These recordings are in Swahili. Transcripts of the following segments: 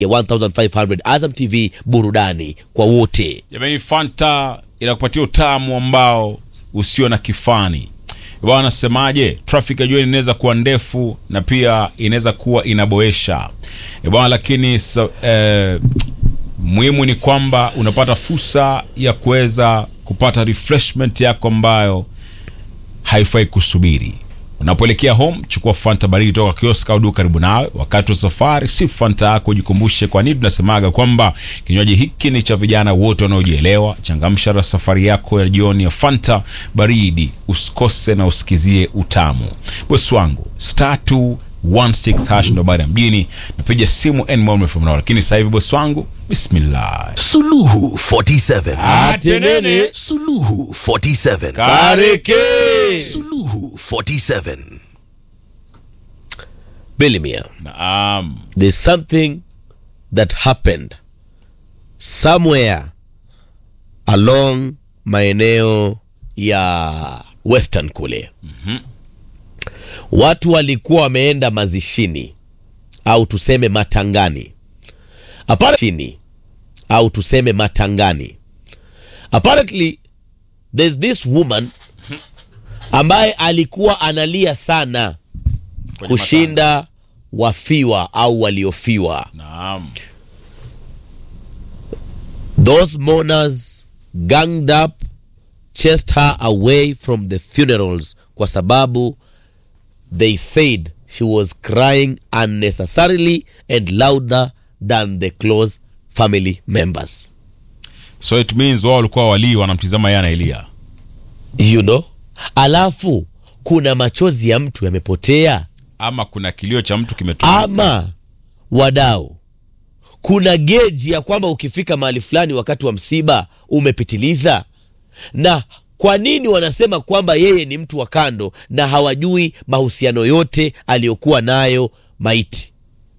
ya 1500 Azam TV, burudani kwa wote. Jamani, Fanta inakupatia utamu ambao usio na kifani. Bwana nasemaje, traffic ya jioni inaweza kuwa ndefu na pia inaweza kuwa inaboesha bwana, lakini so, eh, muhimu ni kwamba unapata fursa ya kuweza kupata refreshment yako ambayo haifai kusubiri. Unapoelekea home, chukua Fanta baridi toka kiosk au duka karibu nawe. Wakati wa safari, si Fanta yako, jikumbushe kwa nini tunasemaga kwamba kinywaji hiki ni cha vijana wote wanaojielewa. Changamsha na safari yako ya jioni ya Fanta baridi, usikose na usikizie utamu. Bosi wangu star 216 hash ndo baada ya mjini, napiga simu and more from now, lakini sasa hivi bosi wangu, bismillah. Suluhu 47. Atenene. Suluhu 47. Kareke. Suluhu 47. Bilimia, Naam. there's something that happened somewhere along maeneo ya western kule watu walikuwa wameenda mazishini au tuseme matangani chini au tuseme matangani apparently there's this woman ambaye alikuwa analia sana Kwenye kushinda wafiwa au waliofiwa Naam. those mourners ganged up chased her away from the funerals kwa sababu they said she was crying unnecessarily and louder than the close family members So it means wao walikuwa walii wanamtizama yeye anailia. you know alafu kuna machozi ya mtu yamepotea ama kuna kilio cha mtu kimetoweka. ama wadau kuna geji ya kwamba ukifika mahali fulani wakati wa msiba umepitiliza na kwa nini wanasema kwamba yeye ni mtu wa kando na hawajui mahusiano yote aliyokuwa nayo maiti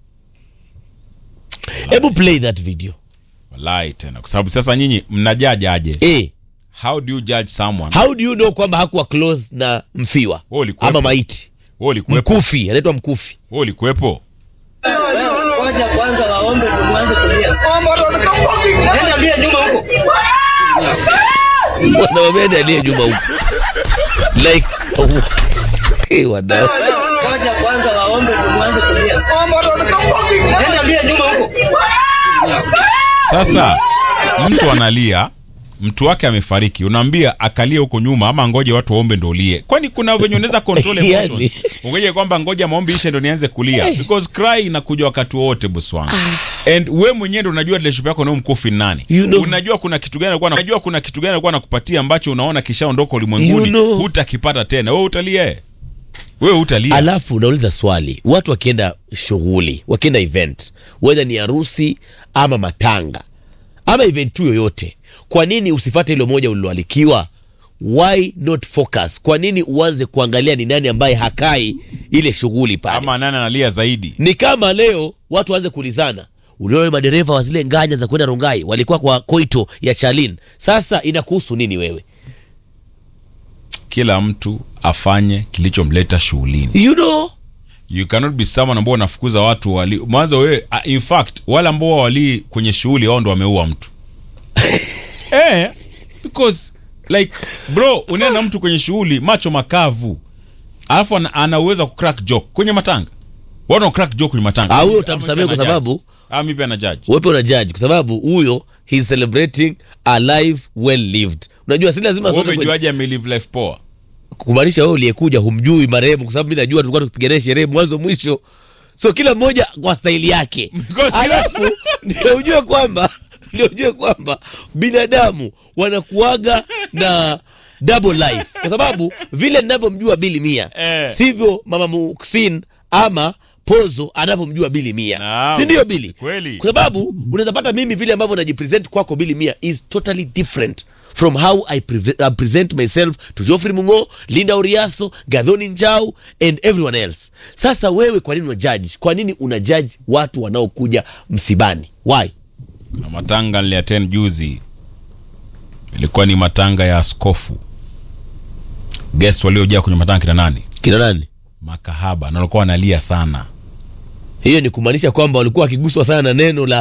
hebu play that video Wallahi tena kwa sababu sasa nyinyi mnajaji aje? e, How do you judge someone? how do you know kwamba hakuwa close na mfiwa Wewe ulikuwepo. ama maiti Wewe ulikuwepo? mkufi anaitwa mkufi Wewe ulikuwepo? Ngoja kwanza waombe ndio mwanze kulia. Nenda lia nyuma huko. wanawamenda aliye nyuma huko like hey, wadau Ngoja kwanza waombe ndio mwanze kulia. Nenda lia nyuma huko. Sasa mtu analia, mtu wake amefariki, unaambia akalie huko nyuma ama ngoje watu waombe ndo ulie? Kwani kuna venye unaweza control Yani. emotions? Ungoje kwamba ngoja maombi ishe ndo nianze kulia because cry inakuja wakati wote boss wangu. And we mwenyewe ndo unajua relationship yako na huyu mkufi ni nani. You know. Unajua kuna kitu gani alikuwa unajua kuna kitu gani alikuwa anakupatia ambacho unaona kishaondoka ulimwenguni, You know. hutakipata tena. Wewe utalia. Wewe utalia. alafu nauliza swali watu wakienda shughuli wakienda event wedha ni harusi ama matanga ama event tu yoyote kwa nini usifate hilo moja uliloalikiwa why not focus kwa nini uanze kuangalia ni nani ambaye hakai ile shughuli pale Ama nani analia zaidi? ni kama leo watu waanze kuulizana uliona madereva wa zile nganya za kwenda rungai walikuwa kwa koito ya chalin sasa inakuhusu nini wewe Kila mtu afanye kilichomleta shughulini. you know you cannot be someone ambao unafukuza watu wali mwanzo wewe uh, in fact wale ambao walii kwenye shughuli wao ndo wameua mtu eh because like bro unaenda na mtu kwenye shughuli macho makavu alafu ana, ana uwezo wa kucrack joke kwenye matanga wana crack joke kwenye matanga Ah, huyo Ama utamsamehe pia kwa ana judge. sababu- ah mimi pia na judge wepe una judge kwa sababu huyo he's celebrating a life well lived unajua si lazima wewe sote kwenye- umejuaje ame live life poa kumaanisha wewe uliyekuja humjui marehemu kwa sababu mi najua tulikuwa tukipigania sherehe mwanzo mwisho so kila mmoja kwa staili yake Because- alafu ndio ujue kwamba ndio ujue kwamba binadamu wanakuaga na double life kwa sababu vile ninavyomjua bili mia Eh. sivyo mama muksin ama pozo anavyomjua bili mia Naam. si ndio bili Kweli. kwa sababu unaweza pata mimi vile ambavyo najipresent kwako bili mia is totally different from how I, preve- I present myself to Geoffrey Mungo, Linda Uriaso, Gadhoni Njau and everyone else. Sasa wewe kwa nini una judge? Kwa nini una judge watu wanaokuja msibani? Why? na matanga niliattend juzi ilikuwa ni matanga ya askofu guest waliojaa kwenye matanga kina nani Kina nani? makahaba na walikuwa wanalia sana hiyo ni kumaanisha kwamba walikuwa wakiguswa sana na neno la